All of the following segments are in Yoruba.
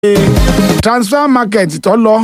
transfer market tó lọ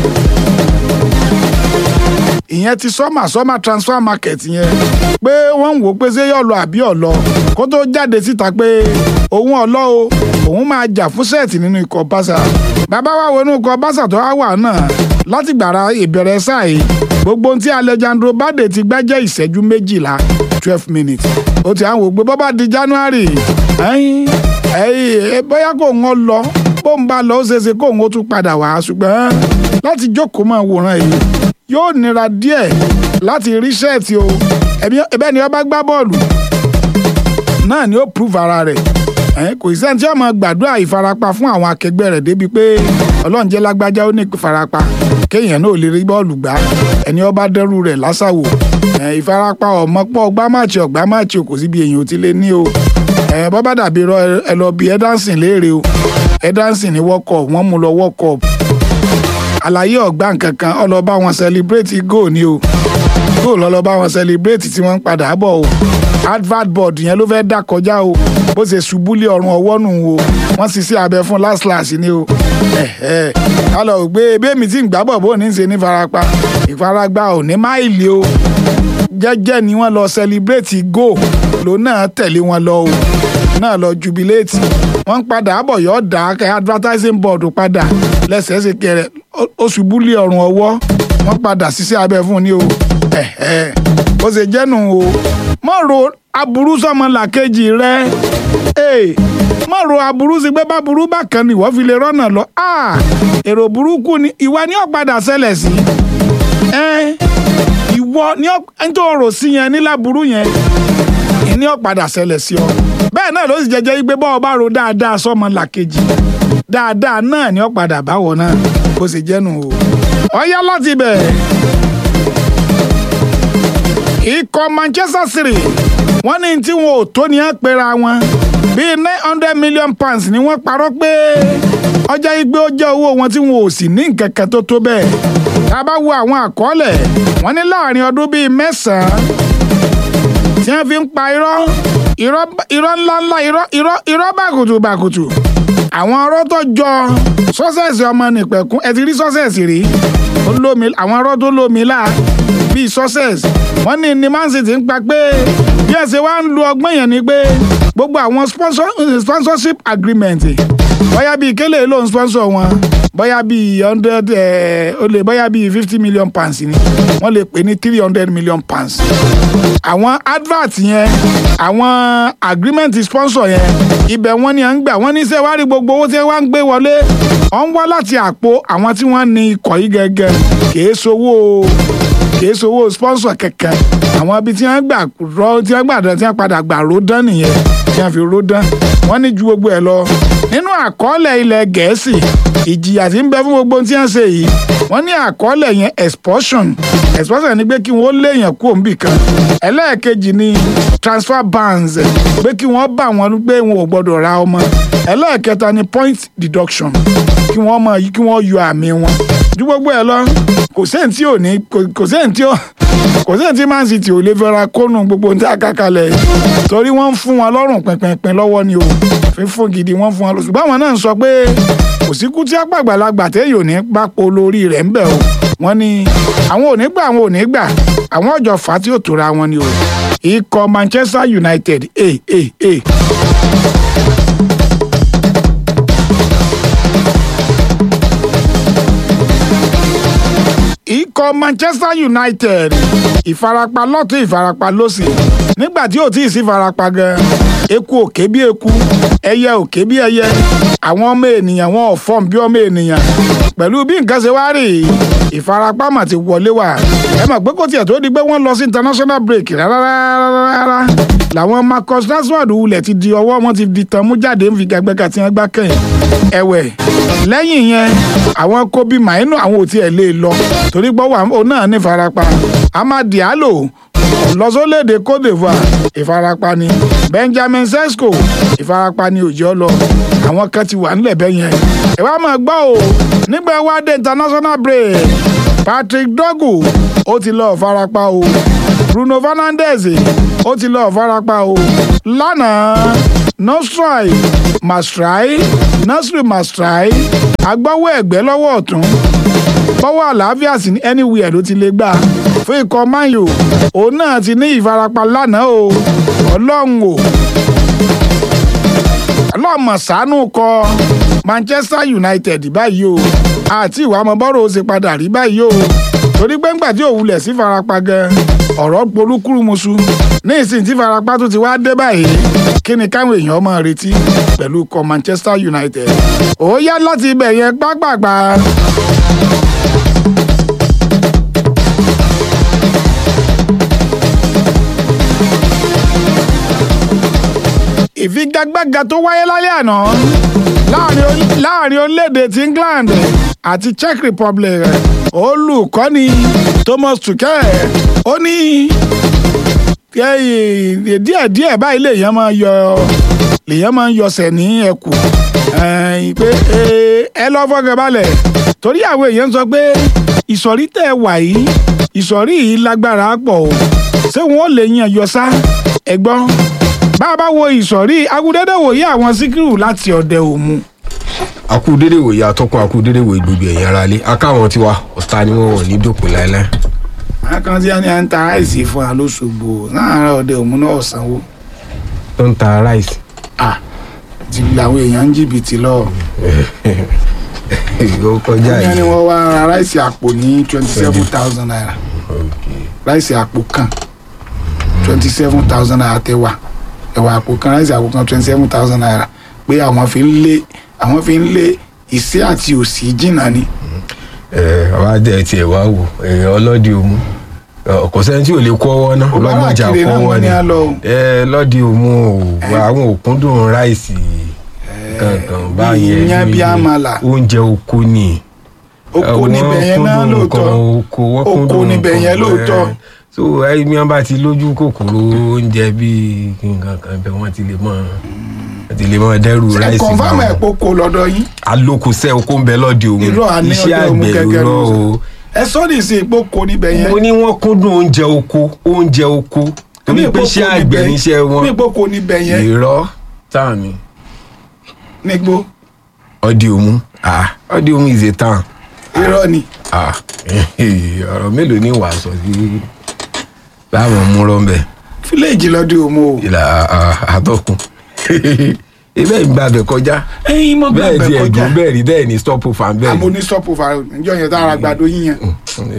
ìyẹn ti sọ́mà sọ́mà transfer market yẹn pé wọ́n ń wò pé ṣé yọ̀ lọ àbí ọ̀lọ́ kó tó jáde síta pé òun ọ̀lọ́ o òun máa jà fún sẹ́ẹ̀tì nínú ikọ̀ báṣà bàbá wa wo inú ikọ̀ báṣà tó wá wà náà láti gbàrà ìbẹ̀rẹ̀ sáà yìí gbogbo ohun tí Alejandro Bade ti gbá jẹ́ ìṣẹ́jú méjìlá twelve minutes ó ti à ń wò pé bọ́bá di January ẹ̀yìn ẹ̀yìn bóyá kò ń lọ bó ń bá lọ ó ṣeéṣe kó ń tún padà wá ṣùgbọ́n láti jókòó máa wòran yìí yóò nira díẹ̀ láti rí ṣẹ́ẹ̀tì o ẹ̀bẹ́ ni ó bá gbá bọ́ọ̀lù náà ni ó prove ara rẹ̀ kò sí ẹni tí wọ́n máa gbàdúrà ìfarapa fún àwọn akẹgbẹ́ rẹ̀ débi pé ọlọ́run jẹ́ lágbájá ó ní ìfarapa kéèyàn náà lè rí bọ́ọ̀lù gbá ẹni ó bá dẹ́rù rẹ̀ lásàwò ìfarapa ọmọ pọ̀ ọgbà máàcì ọgbà máàcì kò síbi èèyàn ò ti lè ní o bọ́ bá dàbí ẹ lọ bí ẹdánsìn léèrè o ẹdánsìn ní world cup wọ́n mú lọ world cup àlàyé ọ̀gbá nkankan ọlọ́ba wọn celebrate goal ni o goal ọlọ́ba wọn celebrate tí wọ́n ń padà bọ̀ o advert board yẹn ló fẹ́ dá kọjá o bó ṣe ṣubú lé ọrùn ọwọ́ nù o wọ́n sì sí abẹ fún last last ni o kálọ̀ gbé ebémi tí ń gbábọ̀ bó ní í ṣe ní farapa ìfaragbá ò ní máìlì o jẹ́jẹ́ ni wọ́n lọ celebrate goal ló náà tẹ̀lé wọn lọ o náà lọ jubilate wọ́n ń padà bọ̀ yọ̀ dá advertising board padà lẹ́sẹ̀ẹ́sẹ̀ kẹrẹ ó ṣubú lé ọrùn ọwọ́ wọ́n padà ṣiṣẹ́ abẹ fún ni o bó ṣe jẹ́nu o mọ̀ ro aburú sọmọ làkejì rẹ mọ̀ ro aburú sí pé bá burú bákan ni wọ́n fi lè rọ́nà lọ èrò burúkú ni ìwà ni ó padà ṣẹlẹ̀ sí ìwọ ni ẹni tó rò sí yẹn níláburú yẹn ni ó padà ṣẹlẹ̀ sí ọ bẹ́ẹ̀ náà ló sì jẹ́jẹ́ wípé bọ́ọ̀ bá ro dáadáa sọmọ làkejì dáadáa náà ni ó padà báwọ̀ náà bó ṣe jẹ́nu o ọ̀yá láti bẹ̀ ikọ̀ Manchester City wọ́n ní tí wọn ò tó ní á pera wọn bíi nine hundred million pounds ni wọ́n parọ́ pé ọjà igbe ó jẹ́ owó wọn tí wọn ò sì ní nǹkan kan tó tó bẹ́ẹ̀ tá a bá wo àwọn àkọọ́lẹ̀ wọ́n ní láàrin ọdún bíi mẹ́sàn-án tí wọ́n fi ń pa irọ́ irọ́ ńláńlá irọ́ irọ́ bàkùtù bàkùtù àwọn ọ̀rọ̀ tó jọ sọ́sẹ̀sì ọmọ nìpẹ̀kún ẹ ti rí sọ́sẹ̀sì rí àwọn ọ̀rọ̀ tó lómi láà bíi success wọ́n ní ní Man City ń pa pé bí ẹ ṣe wá ń lu ọgbọ́n yẹn ni pé gbogbo àwọn sponsorship agreement bóyá bíi kélé ló ń sponsor wọn bóyá bíi hundred ó lè bóyá bíi fifty million pounds ni wọ́n lè pè ní three hundred million pounds àwọn advert yẹn àwọn agreement sponsor yẹn ibẹ̀ wọ́n ní à ń gbà wọ́n ní sẹ́ wá rí gbogbo owó tí wọ́n ń gbé wọlé ọ̀ ń wá láti àpò àwọn tí wọ́n ní ikọ̀ yìí gẹ́gẹ́ kìí sowó kìí sowó sponsor kankan àwọn ibi tí wọ́n gbà rọ tí wọ́n gbà dán tí wọ́n padà gbà ró dán nìyẹn tí wọ́n fi ró dán wọ́n ní ju gbogbo ẹ̀ lọ nínú àkọọ́lẹ̀ ilẹ̀ gẹ̀ẹ́sì ìjìyà tí ń bẹ fún gbogbo tí wọ́n ṣe yìí wọ́n ní àkọọ́lẹ̀ yẹn expulsion expulsion ni pé kí wọ́n léèyàn kú òǹbì kan ẹlẹ́ẹ̀kejì ni transfer bans pé kí wọ́n bá wọn pé wọn ò gbọ́dọ̀ ra ọmọ ẹlẹ́ẹ̀kẹta ni point deduction kí wọ́n mọ kí wọ́n yọ àmì wọn ju gbogbo ẹ̀ lọ kò sẹ́yìn tí ò ní kò sẹ́yìn tí ò kò sẹ́yìn tí Man City ò lè fẹ́ra kónú gbogbo ní àkàkalẹ̀ torí wọ́n ń fún wọn lọ́rùn pẹ̀pẹ̀pẹ̀ lọ́wọ́ ni o fífún gidi wọ́n fún wọn lọ ṣùgbọ́n àwọn náà ń sọ pé kò sí kú tí àgbàlagbà téèyàn ò ní pápó lórí rẹ̀ ń bẹ̀ o wọ́n ní àwọn ò ní gbà àwọn ò ní gbà àwọn ọjọ́ fà á tí ò tóra wọn ni o ikọ̀ Manchester United eh, eh, eh. ikọ̀ Manchester United ìfarapa lọ́tún ìfarapa lọ́sì nígbà tí ò tí ì sí farapa gan eku òkè bí eku ẹyẹ òkè bí ẹyẹ àwọn ọmọ ènìyàn wọn ò fọ́n bí ọmọ ènìyàn pẹ̀lú bí nǹkan ṣe wá rí ìfarapa mà ti wọlé wá ẹ mọ̀ pé kó tiẹ̀ tó di pé wọ́n lọ sí international break rárá rárá làwọn Marcus Rashford wulẹ̀ ti di ọwọ́ wọn ti di tán mú jáde ń fi gàgbẹ́gà tí wọ́n gbá kẹ́yìn ẹ̀wẹ̀ lẹ́yìn yẹn àwọn Kobe Mainu àwọn ò tiẹ̀ lè lọ torí gbọ́ wà ó náà ní ìfarapa Amad Diallo lọ́sọ́lẹ̀dẹ̀ Côte d'Ivoire ìfarapa ni Benjamin Sesko ìfarapa ni òjò lọ àwọn kan ti wà nílẹ̀ bẹ́ẹ̀ yẹn ẹ wá máa gbọ́ o nígbà wá dé international break Patrick Dogu ó ti lọ farapa o Bruno Fernandes ó ti lọ farapa o lánàá nostrai mastrai Nasri Mastrai agbọ́wọ́ ẹ̀gbẹ́ lọ́wọ́ ọ̀tún bọ́wọ́ àlàáfíà sí ní anywhere ló ti lè gbà fún ikọ̀ Man U òun náà ti ní ìfarapa lánàá o ọlọ́run o ọlọ́mọ ṣàánú kọ Manchester United báyìí o àti ìwà ọmọbọ́rọ̀ ó ṣe padà rí báyìí o torí pé ńgbà tí òwúlẹ̀ sí farapa gan ọ̀rọ̀ polúkúrúmuṣu ní ìsìn tí farapa tó ti wá dé báyìí kí ni káwọn èèyàn máa retí pẹ̀lú ikọ̀ Manchester United ó yá láti ibẹ̀ yẹn gbágbàgbà. ìfigagbága tó wáyé lálẹ́ àná láàrin orílẹ̀-èdè ti England àti Czech Republic olùkọ́ni Thomas Tuchel ó ní díẹ̀díẹ̀ báyìí lèèyàn máa yọ lèèyàn máa ń yọsẹ̀ ní ẹkù pé ẹ lọ́ fọ́gàn balẹ̀ torí àwọn èèyàn sọ pé ìsọ̀rí tẹ̀ wà yìí ìsọ̀rí yìí lágbára pọ̀ o ṣé wọn ò lè yan yọ sá ẹ̀gbọ́n bá a bá wo ìsọ̀rí agudẹ́dẹ́ wòye àwọn síkírù láti ọ̀dẹ òmu. akúdédé wòye atọ́kùn akúdédé wòye gbogbo ẹ̀yìn ara lé akáwọn tiwa ọ̀tá ni wọ́n wọ̀ ní dòpin láéláé. akàn tí a ní à ń ta àìsí fún wa lóṣogbo láàárọ̀ ọ̀dẹ òmu náà sanwó. tó ń ta ráìsì. à ti làwọn èèyàn ń jìbìtì lọ. ó kọjá wọ́n ní yìí. wọ́n wá ra ráìsì àpò ní twenty seven thousand naira ráìsì àpò kan twenty seven thousand naira tẹ wà ẹ̀wà àpò kan ráìsì àpò kan twenty seven thousand naira pé àwọn fi ń lé àwọn fi ń lé ìṣẹ́ àti òṣì jìnnà ni. ẹ àwa dẹ tiẹ̀ wá wò ẹ ọlọ́dì òmu kò sẹ́ni tí ò lè kó ọwọ́ náà Òbára ọlọ́mọjà kiri kó náà ọwọ́ wọ́n ni ní á lọ o. ẹ lọ́dì òmu o àwọn òkúndùn ráìsì kankan báyẹn iyán bí àmàlà. oúnjẹ oko ni oko níbẹ̀ yẹn náà kúndùn lóòótọ́ nǹkan oko wọ́n Oko kúndùn níbẹ̀ nǹkan, yẹn lóòótọ́. ẹ. so ẹni wọn bá ti lójú kòkòrò oúnjẹ bíi nǹkan kan bẹ wọn ti lè mọ wọn ti lè mọ dẹrù ẹ ráìsì kọ̀nfàmù ẹ̀ wọn poko lọ́dọ̀ yín alókùsẹ oko ń bẹ lọdẹ òun irọ́ àní iṣẹ́ ọ̀dọ̀ òmu àgbẹ̀ gẹ́gẹ́ irọ́ ló o sọ ẹ sọ́ọ̀dì sí ìpoko níbẹ̀ yẹn mo ní wọn kúndùn oúnjẹ oko oúnjẹ oko torí pé iṣẹ́ àgbẹ̀ níṣẹ́ wọn ní ìpoko níbẹ̀ yẹn irọ́ táwọn mi nígbó ọdẹ òmu ah ọdẹ òmu is a town irọ́ ni ah ọ̀rọ̀ mélòó ni wàá sọ sí láwọn múrọ̀ ń bẹ̀. fíléèjì lọ́dọ̀ òmu o ìlà àtọkùn ibẹ̀ ń gbàgbẹ́ kọjá ẹyin mọ́ bẹ́ẹ̀ gbàgbẹ́ di kọjá ẹ̀gbọ́n bẹ́ẹ̀ rí bẹ́ẹ̀ ni stop fan bẹ́ẹ̀ àmọ́ ní stop over níjọ́ yẹn tá ara gbàdo yín yẹn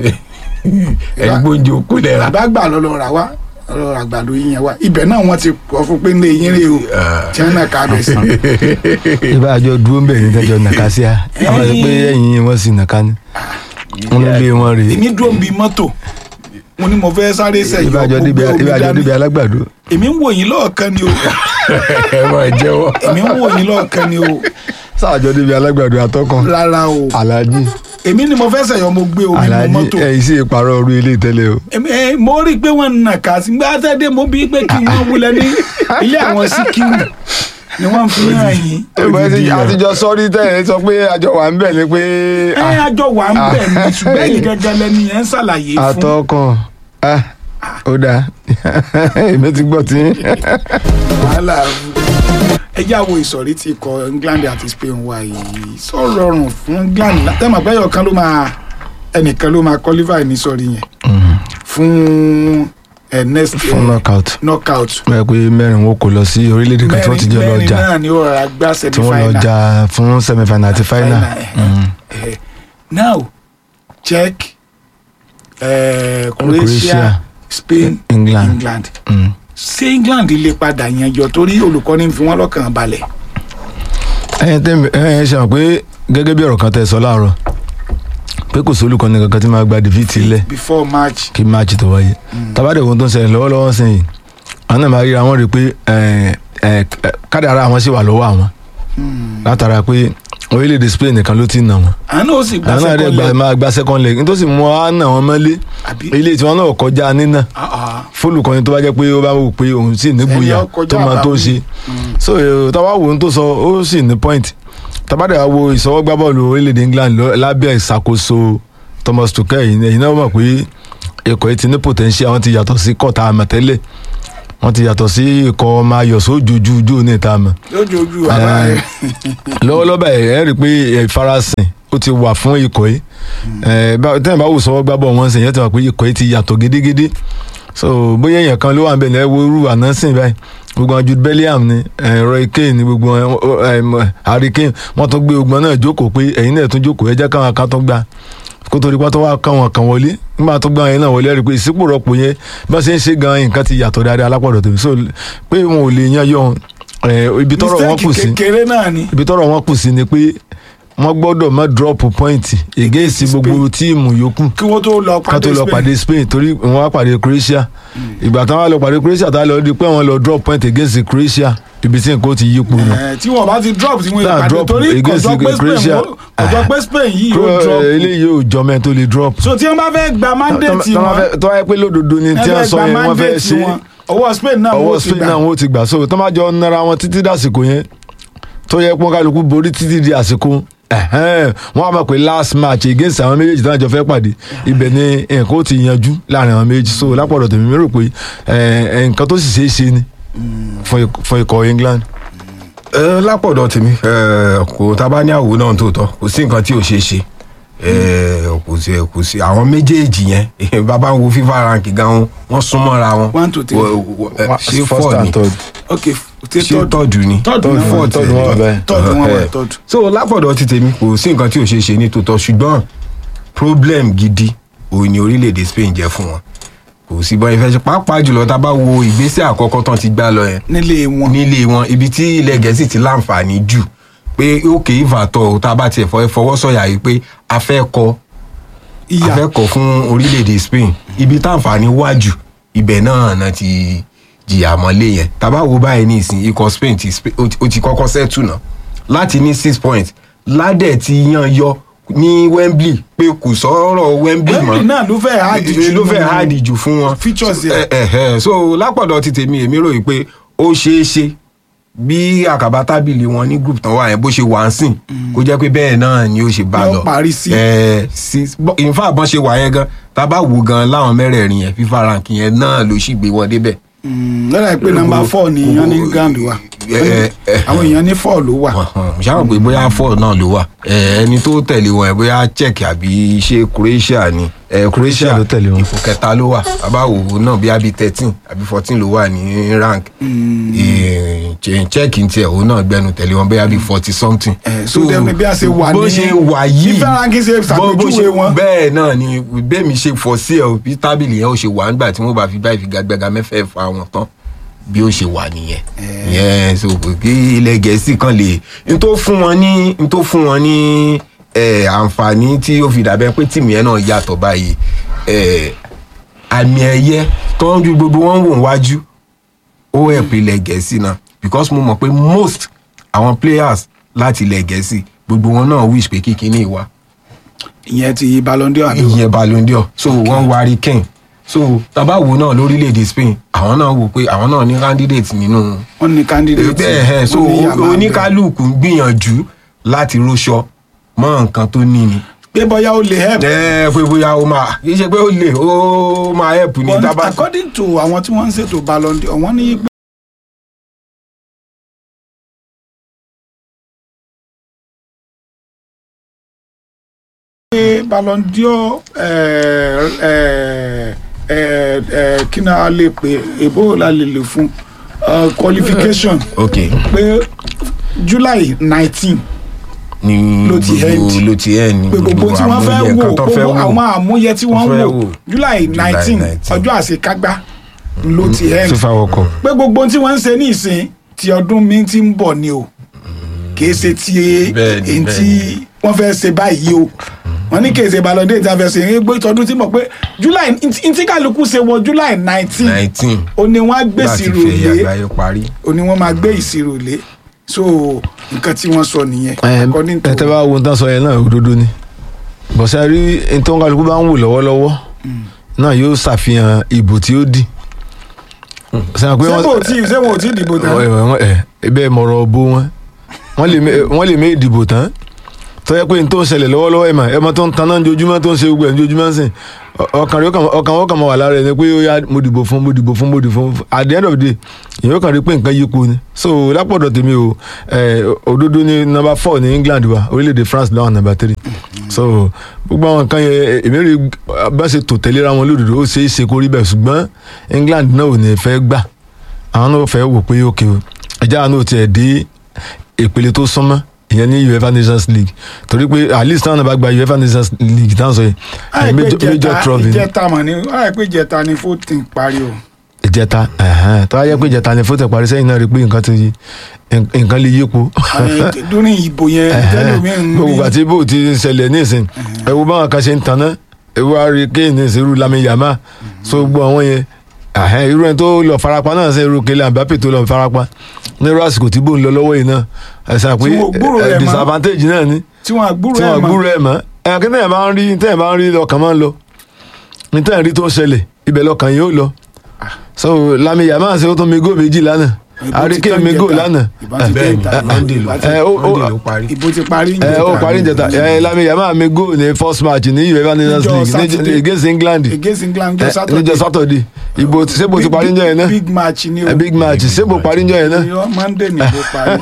ẹ̀yin gbóúnjẹ okú lẹ́ra bàbá gbà lọ́lọ́ rà wá lọ́lọ́ rà gbàdo yín yẹn wá ibẹ̀ náà wọ́n ti kọ́ fún pé ní eyín rè o tí wọ́n náà ká bẹ̀ sí. ibà àjọ dúró ń bẹ̀ ní tẹ́jọ́ nàka sí a àwọn àti pé ẹ̀yìn wọn sì nàka ni wọn ló lé wọn rèé èmi dúró ń bi mọ́tò mo ní mo fẹ́ sáré sẹ́yìn ibà àjọ débi gbogbo ibà àjọ omi débi dání alágbàdo èmi ń wò yín lọ́ọ̀kan ni o ẹ máa jẹ́wọ́. èmi ń wò yín lọ́ọ̀kan ni o sáàjọ débi alágbàdo atọ́kàn rárá o alájí èmi ni mo fẹ́ sẹ̀yọ́ mo gbé omi mu alájí mọ́tò ẹ̀yìn sì parọ́ orí ilé tẹ́lẹ̀ o Èmi- ẹ, mo rí i pé wọ́n ń nà ká sí gbá tẹ́dẹ́ mo bí pé kí wọ́n wulẹ̀ ní ilé àwọn síkírù ni wọ́n fi hàn yín. àtijọ́ sọ́rí tẹ́lẹ̀ sọ pé àjọ wà ń bẹ̀ ni pé ẹ àjọ wà ń bẹ̀ ní ṣùgbọ́n èyí gẹ́gẹ́ lẹ́ni yẹn ń ṣàlàyé fún atọ́kàn ah, ó dáa èmi ti gbọ́ tí wàhálà ẹ já wo ìsọ̀rí tí ikọ̀ England àti Spain wà yìí sọ̀rọ̀ rọrùn fún England látẹ̀mọ̀ pé ẹyọ̀kan ló máa ẹnìkan ló máa qualify ní sọ̀rí yẹn fún ẹ next fún eh, knockout knockout bẹ́ẹ̀ pé mẹ́rin wọn kò lọ sí orílẹ̀-èdè kan tí wọ́n ti jẹ́ lọ mẹ́rin jà náà ni ó rọra gbá tí wọ́n lọ semi-final. jà fún semi-final àti final. Final, eh, eh. now Czech eh, Croatia Croatia, Spain England. England Mm. ṣé England lè padà yanjọ torí olùkọ́ni fi wọ́n lọ́kàn balẹ̀ ẹyin tẹ́ ẹ ṣe hàn pé gẹ́gẹ́ bí ọ̀rọ̀ kan tẹ́ sọ láàárọ̀ pé kò sólùkọ́ni kankan tí máa gba dìfìtì lẹ̀ before match kí máàcì tó wáyé tabade ohun tó ń ṣẹlẹ̀ lọ́wọ́lọ́wọ́ sẹ́yìn àwọn náà máa ríra wọn rí i pé ẹ, ẹ, ẹ, kádàrá àwọn sì wà lọ́wọ́ àwọn látara pé orílẹ̀-èdè Spain nìkan ló ti nà wọ́n àánú ó sì gba àwọn náà dẹ̀ second gba leg máa gba second leg nítorí mú wa nà wọ́n mọ́lé àbí ilé tiwọn náà kọjá nínà Ah, ah. fólùkọ́ni tó bá jẹ́ pé ó bá wò pé òun sì Ẹni nígboyà ó kọjá tó máa tó àbáwí. ṣe so eh, táwa wo ohun tó sọ ó sì ní point tabade wa wo ìsọwọ́gbá bọ́ọ̀lù orílẹ̀-èdè England lọ- lábẹ́ ìṣàkóso Thomas Tuchel yìí ẹ̀yin náà mọ̀ pé ikọ̀ yìí ti ní potential wọn ti yàtọ̀ sí kọ́ta àmọ̀tẹ́lẹ̀ wọ́n ti yàtọ̀ sí ikọ̀ máa yọ̀ sójoojú ojú ní ìta mọ̀ lójoojú àbá rẹ lọ́wọ́lọ́wọ́ báyìí ẹ rí i pé ẹ, ìfarasìn ó ti wà fún ikọ̀ yìí ẹ, bá- tẹ́yìn bá wò sọ́wọ́ gbábọ̀ wọn sìn yẹn ti wà pé ikọ̀ yìí ti yàtọ̀ gédégédé so bóyá èèyàn kan ló wà níbẹ̀ lẹ́wọ́ irú ànánsìn báyìí gbogbo àwọn Jude Bellingham ni ẹ, Roy Keane ni gbogbo wọn, ó, ẹ, mọ, Harry Kane wọ́n tún gbé ogbon náà jókòó pé ẹ̀yin náà tún jókòó ẹ jẹ́ káwọn kan tún gbà kó torí pátá wá kàn wọn kàn wọlé nígbà tó gbà yẹn náà wọlé ẹ rí i pé ìsípò rọpò yẹn bá ṣe ń ṣe gan nǹkan ti yàtọ̀ dáadáa alápọ̀dọ̀ tèmi so pé wọn ò lè yan yọ ẹ, ibi tọ́rọ̀ wọn kù sí mistake kékeré náà ni ibi tọ́rọ̀ wọn kù sí ni pé wọ́n gbọ́dọ̀ má drop point against gbogbo tíìmù yòókù kí wọ́n tó lọ ká tó pàdé lọ Spain pàdé Spain torí wọ́n wá pàdé Croatia ìgbà táwọn wá lọ pàdé Croatia táwọn lọ di pé wọ́n lọ drop point against Croatia ibi tí nǹkan ó ti yípo nù. Eh, tí wọ́n bá ti drop tí wọ́n Tá, ìpàdé drop torí against kọjọ pé Spain Croatia. wọ́n- kọjọ pé Spain yìí yóò drop eléyìí ò jọ mẹ́rin tó lè drop. so tí wọ́n bá fẹ́ gba mandate wọn tó wáyé pé lódodo ni tí wọ́n sọ yẹn wọ́n fẹ́ ṣe ọwọ́ Spain náà ọwọ́ wọ́n ti Spain gbà náà wọ́n ti gbà so tó máa jọ nara wọn títí dàsìkò yẹn tó yẹ pọ́n kálukú borí títí di àsìkò ẹ̀hẹ́n, wọ́n á mọ̀ pé last match against àwọn méjèèjì tí wọ́n jọ fẹ́ pàdé ibẹ̀ ni nǹkan ó ti yanjú láàrin àwọn méjèèjì so lápọ̀dọ̀ tèmi mi rò pé ẹ̀, ẹ̀, nǹkan tó sì ṣeé ṣe ni fún ik- fún ikọ̀ England. ẹ lápọ̀dọ̀ tèmi ẹ, kò tá a bá ní àwò náà tó tọ́ kò sí nǹkan tí ò ṣeé ṣe ẹ, kò sí kò sí àwọn méjèèjì yẹn bàbá ń wo FIFA rank gan wọ́n súnmọ́ra wọn One to three. Wọ- wọ- ẹ, ṣé First four and ni third. ok ṣe ṣé tọ́dù tọ́dù ni tọ́dù náà fourth tọ́dù wọn wà bẹ́ẹ̀. tọ́dù wọn wà Eh, tọ́dù so lápọ̀dọ̀ ti tèmi kò sí nǹkan tí ò ṣeé ṣe ní tòótọ́ ṣùgbọ́n problem gidi òun ni orílẹ̀-èdè Spain jẹ́ fún wọn kò sí bọ́ ìfẹ́ ṣe pàápàá jùlọ tá a bá wo ìgbésẹ̀ àkọ́kọ́ tán ti gbá lọ yẹn nílé wọn nílé wọn ibi tí ilẹ̀ gẹ̀ẹ́sì ti láǹfààní jù pé òkè ìfàtọ̀ tá a bá tiẹ̀ fọ- fọwọ́ sọ̀yà yìí pé a fẹ́ kọ a ìyà fẹ́ kọ fún orílẹ̀-èdè Spain ibi táǹfààní wà jù ibẹ̀ náà náà ti jìyà mọ́lé yẹn tá a bá wo báyìí ní ìsìn ikọ̀ Spain ti Spa- ó ti- ó ti kọ́kọ́ sẹ́tù náà láti ní six points ládẹ̀ ti yan yọ ní Wembley pé kò sọ̀rọ̀ Wembley mọ́ Wembley náà ló fẹ́ hard jù ló fẹ́ nínú hard jù fún wọn features ẹ yẹn. ẹ ẹ so lápọ̀dọ̀ ti tèmi èmi ròyìn pé ó ṣeé ṣe bí àkàbà tábìlì wọn ní group tán wà yẹn bó ṣe wà ń sìn kó jẹ́ pé bẹ́ẹ̀ náà ni ó ṣe bá Yóò lọ parí sí. ẹ sí in fact bọ́n ṣe wà yẹn gan tá a bá wò gan láwọn mẹ́rẹ̀ẹ̀rin yẹn FIFA rank yẹn náà ló sì gbé wọn débẹ̀ lọ́dà pé nọmba four ni èèyàn ní ground wa ẹ, ẹ, àwọn èèyàn ní four ló wà ṣáà pé bóyá four náà ló wà ẹ, ẹni tó tẹ̀lé wọn ẹ bóyá Czech àbí ṣé Croatia ni ẹ, Croatia ló tẹ̀lé wọn. ipò kẹta ló wà abáwo náà bí abi thirteen àbí fourteen ló wà ní rank Ẹ, Czech Czech ń tiẹ̀ òun náà gbẹnu tẹ̀lé wọn bóyá bí forty something. Eh, so dem ni bí a ṣe wà bó ní- ṣe wà yìí bí Fẹ́ránkì ṣe bó- bó ṣàpèjúwe ṣe- wọn. bẹ́ẹ̀ náà ni bẹ́ẹ̀mi ṣe fọ́ sí ẹ̀ bí tábìlì yẹn ó ṣe wà nígbà tí wọ́n bá fi gbá ìfigagbága mẹ́fẹ̀ẹ̀fà wọn tán bí ó ṣe wà nìyẹn yẹn so kò kí ilẹ̀ gẹ̀ẹ́sì kan lè n tó fún wọn ní n tó fún wọn ní eh, àǹfààní tí ó fi dàbẹ́ pé tìmù yẹn náà yàtọ̀ báyìí eh, àmì ẹ̀yẹ tó ń ju gbogbo wọn wò wájú ó help ilẹ̀ gẹ̀ẹ́sì náà because mo mọ̀ pé most àwọn players láti ilẹ̀ gẹ̀ẹ́sì gbogbo wọn náà wish pé kíkiní wà ìyẹn ti Ballon d'Or àbí ìyẹn Ballon d'Or so wọ́n wá Harry Kane so tabawo náà lórílẹ̀‐èdè Spain àwọn náà wò pé àwọn náà ní candidate nínú wọ́n ní candidate bẹ́ẹ̀ ẹ̀ so wọ́n ní Yamal oníkálukú ń gbìyànjú láti róṣọ mọ́ nǹkan tó ní ni pé bóyá ó lè help ẹ pé bóyá ó máa kì í ṣe pé ó lè ó máa help ní but tábà according to àwọn tí wọ́n ń ṣètò Ballon d'Or wọ́n ní pé Ballon d'Or eh, eh, eh, eh, kí ni a lè pè èbó la lè lè fún eh, qualification ok pé July nineteen ní Ló ti gbogbo end. ló ti ẹ̀ ní pé gbogbo tí wọ́n fẹ́ àmúyẹ wò kan tó fẹ́ gbogbo wò. àwọn àmúyẹ tí wọ́n fẹ́ wò wò. July nineteen 19. ọjọ́ àṣekágbá ló ti end FIFA World Cup. pé gbogbo tí wọ́n ń ṣe ní ìsìn ti ọdún mi ti ń bọ̀ ni o kìí ṣe ti Bẹ́ẹ̀ni, èyí tí bẹ́ẹ̀ni. wọ́n fẹ́ ṣe báyìí o wọ́n ní kìí ṣe Ballon d'Or tí a fẹ́ ṣe é gbé ìtọ́dún tí mọ̀ pé July ntí kálukú ṣe wọ July nineteen nineteen ó ní wọ́n á gbé láti ìṣirò fẹ̀yà lé àgbáyé parí. ó ní wọ́n máa gbé ìṣirò lé so nǹkan tí wọ́n sọ nìyẹn according to ẹ tẹ́ bá wo nǹkan sọ yẹn náà òdodo ni bọ̀sẹ̀ rí nítorí kálukú bá ń wò lọ́wọ́lọ́wọ́ náà yóò ṣàfihàn ìbò tí ó dì. sẹ́wọ̀n pé ṣé wọ́n- kò tí ṣé wọn ò tí ì dìbò tán ẹ ẹ ẹ bẹ́ẹ̀ mọ̀rọ̀ bo wọn wọ́n lè mé- wọ́n lè mé ìdìbò tán tó yẹ pé n tó ń ṣẹlẹ̀ lọ́wọ́lọ́wọ́ ẹ̀ mà ẹ̀ mọ tó ń taná ojoojúmọ́ tó ń ṣe gbogbo ẹ̀ ojoojúmọ́ sìn ọkàn rẹ̀ ọkàn wọn kàn máa wà lára ẹ̀ ni pé ó yá mo dìbò fún mo dìbò fún mo dìbò fún at the end of the day èèyàn kàn rí pé nǹkan yípo ni so lápọ̀dọ̀ tèmi o ẹ̀, òdodo ní number four ní England wa orílẹ̀-èdè France lọ́wọ́ number three so gbogbo àwọn nǹkan yẹn èmi rí bá ṣe tò tẹ̀léra wọn lódodo ó ṣe é ṣe kó rí bẹ́ẹ̀ ṣùgbọ́n England náà ò ní fẹ́ gbà àwọn náà fẹ́ wò pé ok o ẹja àwọn náà tiẹ̀ dé ìpele tó súnmọ́ ìyẹn ní UEFA Nations League torí pé at least táwọn náà bá gba UEFA Nations League táwọn sọ yìí àìpé major major ìjẹta trophy ni ìjẹta mọ̀ ní àìpé ìjẹta ni fourteen parí o. ìjẹta ẹ̀hẹ́n, tó wá yẹ pé ìjẹta ni fótó parí sẹ́yìn náà rí pé nǹkan ti yí nǹkan lè yípo Àwọn dúrin ìbò yẹn tẹ́lómi ń gbogbo rí àti bó ti ń ṣẹlẹ̀ nísìn ẹ wo báwọn kan ṣe ń tanná ẹ wo Harry Kane ìṣerú Lamine Yamal so gbogbo àwọn yẹn ẹ̀hẹ́n, irú ẹni tó lọ farapa náà ṣe irú Kylian Mbappe tó lọ farapa nírú àsìkò tí bò ń lọ lọ́wọ́ yìí náà ẹ̀sán pé Tí wọn ò gbúròó rẹ̀ ẹ̀, mọ́. disadvantage náà ni tí wọ́n àgbúrò tí ẹ̀ wọn mọ́ gbúrò ẹ̀ mọ́ ẹ̀ kí tẹ̀yìn bá ń rí tẹ̀yìn bá ń rí lọ́kàn máa ń lọ ní tẹ̀yìn rí tó ń ṣẹlẹ̀ ibẹ̀ lọ́kàn yóò lọ so Lamine Yamal ṣe ó tún mi góò méjì lánàá Ìbò Harry ti Kane tán mi góò ìjẹta. lánàá Ìbò ti bẹ́ẹ̀ ni tán ìjẹta. Monday ló ẹ, ó- ó- Monday ló parí. ìbò ti parí ń ẹ jẹta. ó parí ìjẹta ẹ Lamine Yamal mi góò ní first match ní UEFA Nations Níjọ́ League Saturday. ní- against England against England jọ ẹ, Saturday níjọ́ Saturday ìbò ṣébò ti parí ń jọ yẹn náà big match ni o ẹ, big match ṣébò parí ń jọ yẹn náà Irọ́, Monday ni ìbò parí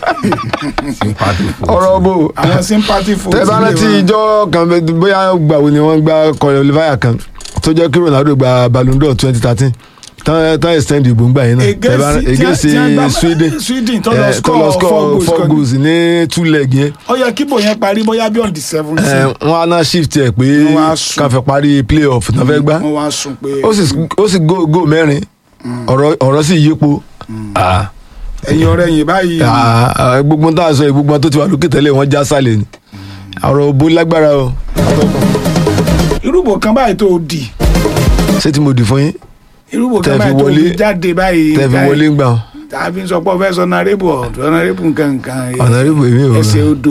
sympathy for ọ̀rọ̀ bò àwọn sympathy fún tẹ bá rántí ìjọ kan bẹ- bóyá gbàwo ni wọ́n gba Kọlẹ Oliver kan tó jẹ́ kí Ronaldo gba Ballon d'Or twenty thirteen tán tán extend ìbò ń gbà yẹn náà Tẹ bá rá- against Sweden Sweden tó lọ Eh, tó lọ score four score goals four kan. goals ní two leg yẹn ó yẹ kí bò yẹn parí bóyá bí on the Eh, seventeen wọ́n á ná shift ẹ̀ pé Wọ́n wá sùn. ká fẹ́ parí playoff náà fẹ́ gbá wọ́n wá sùn pé ó sì ó sì go go mẹ́rin ọ̀rọ̀ ọ̀rọ̀ sì yípo Ah, ẹ̀yin ọ̀rẹ́ yìí báyìí ah, ah, gbogbo tá a sọ yìí, gbogbo tó ti wà lókè tẹ́lẹ̀ wọ́n já sálẹ̀ ni ọ̀rọ̀ òbó lágbára o irúbò kan báyìí tó dì ṣé tí mo dì fún yín irúbò Tẹ́ kan fi báyìí tó wọlé- dì jáde báyìí tẹ́ fi báyìí. wọlé ń gbà wọn tàbí sọ pé ọfẹ sọnàrẹbù ọdọnàrẹbù nkankan Honorable èmi ò ẹsẹ odò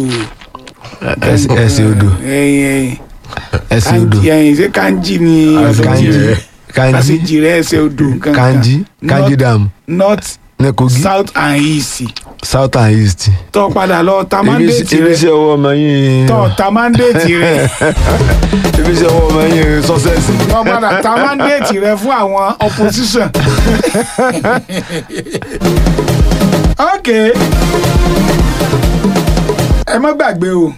ẹsẹ̀ ẹsẹ̀ odò ẹyìn ẹsẹ̀ odò kanji ẹyìn ṣé kanji ni kanji kanji kásìjì rẹ ẹsẹ odò nkankan kanji kanji dam north ní Kogi south and east south and east tó padà lọ ta ibi mandate ibi rẹ iṣẹ́ ọwọ́ ọmọ yín tó ta mandate rẹ ibi iṣẹ́ ọwọ́ ọmọ yín success tó padà ta mandate rẹ fún àwọn opposition ok ẹ má gbàgbé o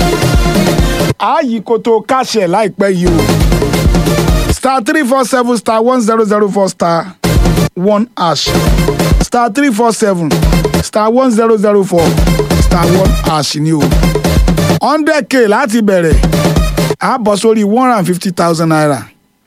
ààyè kòtò káṣẹ láìpẹ́ yìí o star three four seven star one zero zero four star one hash star three four seven star one zero zero four star one hash ni o hundred k láti bẹ̀rẹ̀ a bọ̀ sórí one hundred and fifty thousand naira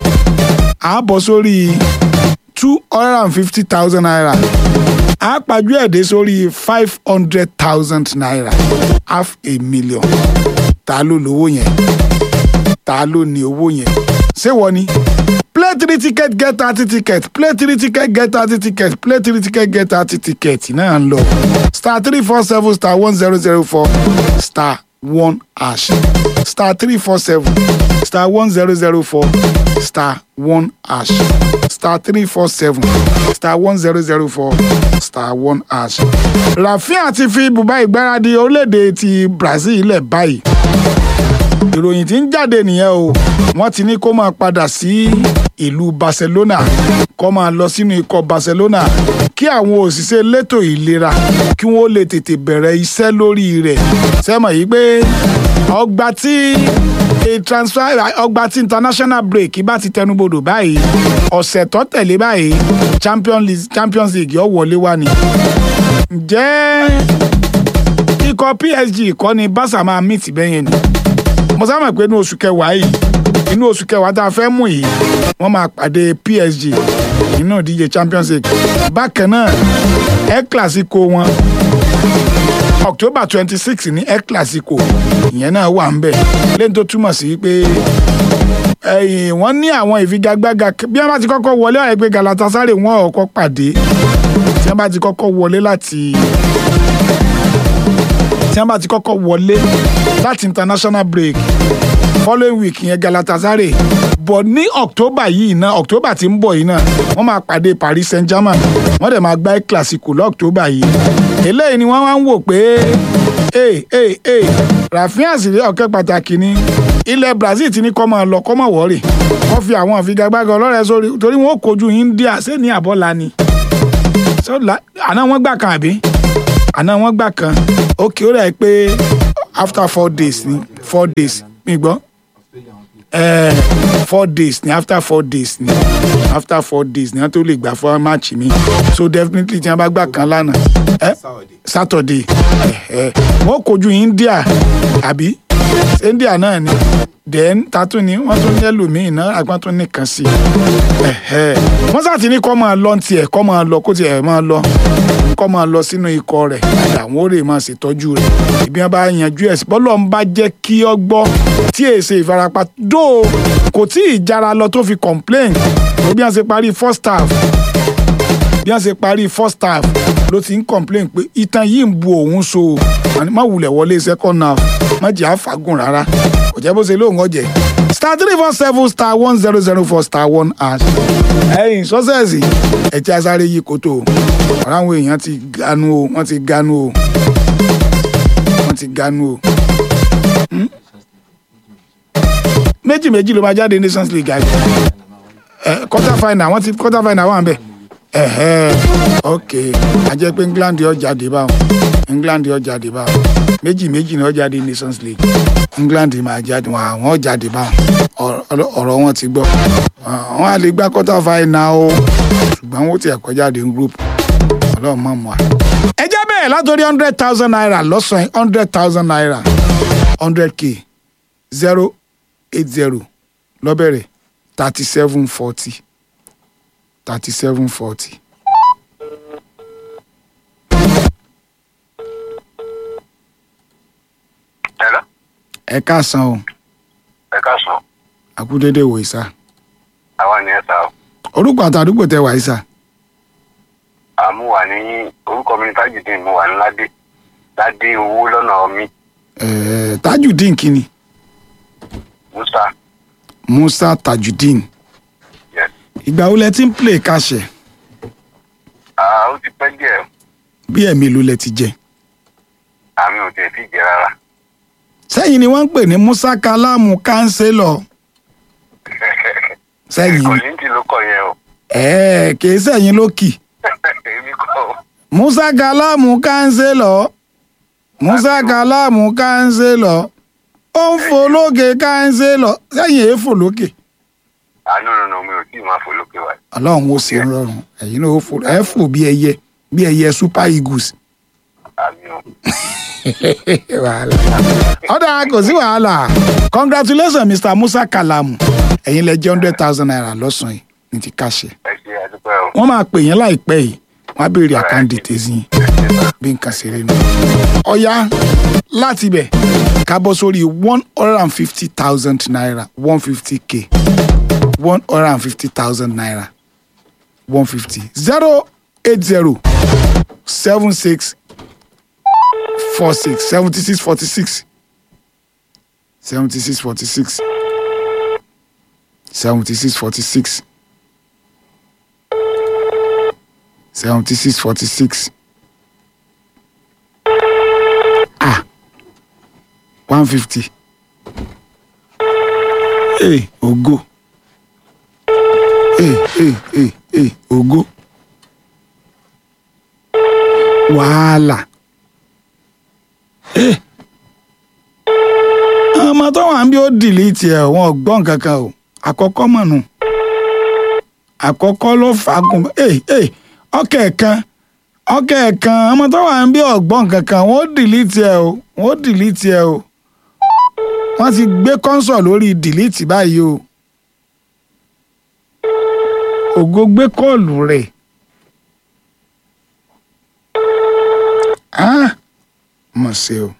a bọ̀ sórí two hundred and fifty thousand naira a pàjù ẹ̀dẹ́ sórí five hundred thousand naira half a million ta ló lówó yẹn ta ló ní owó yẹn ṣé wọ́n ni play three ticket get thirty ticket play three ticket get thirty ticket play three ticket get thirty ticket náà ń lọ star three four seven star one zero zero four star one hash star three four seven star one zero zero four star one hash star three four seven star one zero zero four star one hash. Rafinha ti fi ibùba ìgbáradì orílẹ̀-èdè ti Brazil lẹ̀ báyìí ìròyìn tí ń jáde nìyẹn o wọ́n ti ní kó máa padà sí ìlú Barcelona kó máa lọ sínú ikọ̀ Barcelona kí àwọn òṣìṣẹ́ elétò ìlera kí wọ́n lè tètè bẹ̀rẹ̀ iṣẹ́ lórí rẹ̀ sẹ́mọ̀ yìí pé ọgbà tí a transfer ọgbà tí international break bá ti tẹnubodò báyìí ọ̀sẹ̀ tó tẹ̀lé báyìí Champions League Champions League yóò wọlé wá ni ǹjẹ́ ikọ̀ PSG kọ́ ni Barca máa mìtì bẹ́yẹn ni mo sábà pé inú oṣù kẹwàá yìí inú oṣù kẹwàá tá a fẹ́ mú yìí wọ́n máa pàdé PSG nínú ìdíje Champions League bákan náà El Clasico wọn October twenty six ní El Clasico ìyẹn náà wà ń bẹ̀ lẹ́yìn tó túmọ̀ sí pé ẹ̀yìn wọ́n ní àwọn ìfigagbága bí wọ́n bá ti kọ́kọ́ wọlé ọ̀rẹ́ pé Galatasaray wọn ò kọ́ pàdé tí wọ́n bá ti kọ́kọ́ wọlé láti tí wọ́n bá ti kọ́kọ́ wọlé láti international break following week yẹn Galatasaray bọ̀ ní October yìí náà October tí ń bọ̀ yìí náà wọ́n máa pàdé Paris Saint-Germain wọ́n dẹ̀ máa gbá El Clasico lọ́ọ̀tọ́bà yìí eléyìí ni wọ́n wá ń wò pé ee ee ee Rafinha sì rí ọ̀kẹ́ pàtàkì ní ilẹ̀ Brazil ti ní kọ́ máa lọ kọ́ máa wọ́ọ̀rì kọ́ fi àwọn àfigagbága ọlọ́rẹ̀ sórí torí wọn ò kojú India ṣé ní àbọ̀là ni So, la- àná wọn gbà kan àbí àná wọn gbà kan ókè ó rẹ̀ pé after four days ni four days mi gbọ́ Eh, four days ni after four days ni after four days ni wọn tó lè gbà fún match mi so definitely tí wọn bá gbà kan lánàá eh? Saturday eh, eh. wọn kojú India àbí India náà ni then tatu ni wọn tún ní ẹlòmíín náà àgbọn tún nìkan sí i wọ́n sá ti ní kọ́ máa lọ tiẹ̀ kọ́ máa lọ kó tiẹ̀ máa lọ kọ́ máa lọ sínú ikọ̀ rẹ̀ padà wọ́n ó rè máa ṣètọ́jú rẹ̀ ìbí wọn bá yanjú ẹ̀ sí bọ́lọ̀ ń bá jẹ́ kí ọ gbọ́ tí èsè ìfarapa dó kò tí ì jára lọ tó fi complain ó bí wọ́n ṣe parí first half bí wọ́n ṣe parí first half ló ti ń complain pé ìtàn yìí ń bu òun so o. Àní má wulẹ̀ wọlé second half má jẹ́ àfàgùn rárá kò jẹ́ bó ṣe lóun ọ̀jẹ̀ star three four seven star one zero zero four star one hash ẹ̀yìn sọ́sẹ̀sì ẹ̀jẹ̀ asáré yìí kótó o ọ̀rọ̀ àwọn èèyàn ti ganu o wọ́n ti ganu o wọ́n ti ganu o. Hmm? méjì méjì ló máa jáde nations league àjẹ ẹ quarter final wọ́n ti quarter final wà ń bẹ̀ ẹ̀hẹ́ ok a jẹ́ pé England yóò jáde báwọn England yóò jáde báwọn méjì méjì ni wọ́n jáde nations league England máa jáde wọn àwọn jáde báwọn Ọ̀rọ̀- ọ̀rọ̀ wọn ti gbọ́ wọn á lè gbá quarter final o ṣùgbọ́n wọ́n ti ẹ̀kọ́ jáde ní group ọlọ́run mọ̀ mọ́ a. ẹ jẹ́ bẹ́ẹ̀ látòrí hundred thousand naira lọ́sàn-án hundred thousand naira hundred k zero eight zero lọ́bẹ̀rẹ̀ thirty seven forty thirty seven forty. Hello? ẹ káàsán o ẹ káàsán àkúdédé wò ìsà àwa ni ẹ ta ọ orúkọ àtàdúgbò tẹ wà ìsà àmú wà ní orúkọ mi ní tajudeen mo wà ní ládé ládé owó lọ́nà mi ẹ̀ẹ́ tajudeen kini musa musa tajudeen yes ìgbà wo lẹ ti ń play káṣẹ ah ó ti pẹ́ díẹ̀ bí ẹ̀mí ló lẹ ti jẹ àmì ò tiẹ̀ fi jẹ rárá sẹ́yìn ni wọ́n ń pè ní musa kalamu kánsélọ̀ sẹ́yìn kọ̀lìntì ló kọ̀ yẹn o ẹ̀ẹ́ kì í sẹ́yìn lókì èmi kọ́ o musa kalamu kánsélọ̀ musa kalamu kánsélọ̀ ó ń fò lókè kánsélọ̀ sẹ́yìn èé fò lókè àánú nínú mi ò tí ì máa fò lókè wá ọlọ́run ó ṣe ń rọrùn ẹ̀yin náà ó fò ẹ̀ fò bí ẹyẹ bí ẹyẹ super eagles àmì o wàhálà ọ̀dà kò sí wàhálà congratulations mr musa kalamu ẹ̀yin lẹ jẹ́ hundred thousand naira lọ́sàn-án yìí ní ti káṣẹ ẹ ṣe àdúpẹ́ o wọ́n máa pè yín láìpẹ́ yìí wọ́n á béèrè àkáǹdì tèzí yín bí nǹkan ṣe rí nu. ọ̀ya láti bẹ̀ ká bọ́ sórí one hundred and fifty thousand naira one fifty k one hundred and fifty thousand naira one fifty zero eight zero seven six four six seventy six forty six seventy six forty six seventy six forty six seventy six forty six ah one fifty ee ogo ee ee ee ee ogo wàhálà ee ọmọ tó wà ń bí ó dìlítì ẹ wọn ò gbọ́ nǹkan kan o àkọ́kọ́ mọ̀ nù àkọ́kọ́ ló fagùn ee ee ọkẹ́ kan ọkẹ́ kan ọmọ tó wà ń bí ọ̀gbọ́n kankan wọ́n ó dìlítì ẹ o wọ́n ó dìlítì ẹ o wọ́n ti gbé kọ́ńsọ̀ lórí dìlítì báyìí o ògo gbé kọ́ọ̀lù rẹ̀ ah mọ̀ sí o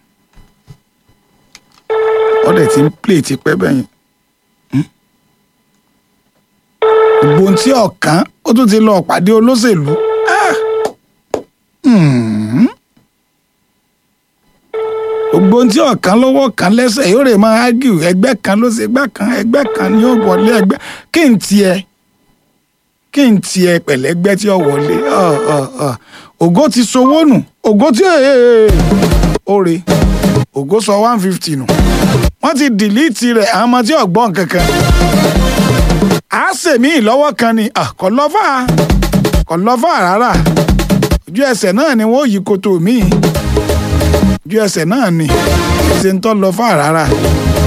ọ̀dẹ̀ tí ń plé ti pẹ́ bẹ́yìn gbogbo ohun tí ọ̀kan ó tún ti lọ pàdé olóṣèlú Ah! Hmm. gbogbo ohun tí ọ̀kan lọ́wọ́ kan lẹ́sẹ̀ yóò rè máa ágìw ẹgbẹ́ kan ló ṣe gbá kan ẹgbẹ́ kan ni ó wọlé ẹgbẹ́ kí n tiẹ̀ kí n tiẹ̀ pẹ̀lẹ́gbẹ́ tí ó wọlé Ọ̀, ọ̀, ọ̀. ògo ti sowó nù ògo tí oore ògo sọ one fifty nù wọ́n ti dìlítì rẹ̀ àwọn ọmọ tí ọ̀gbọ́n kankan a sèmí ìlọ́wọ́ kan ni ah, kò lọ́fà kò lọ́fà rárá ojú ẹsẹ̀ náà ni wọ́n yí koto míì ojú ẹsẹ̀ náà ni ṣe ń tọ́ lọ́fà rárá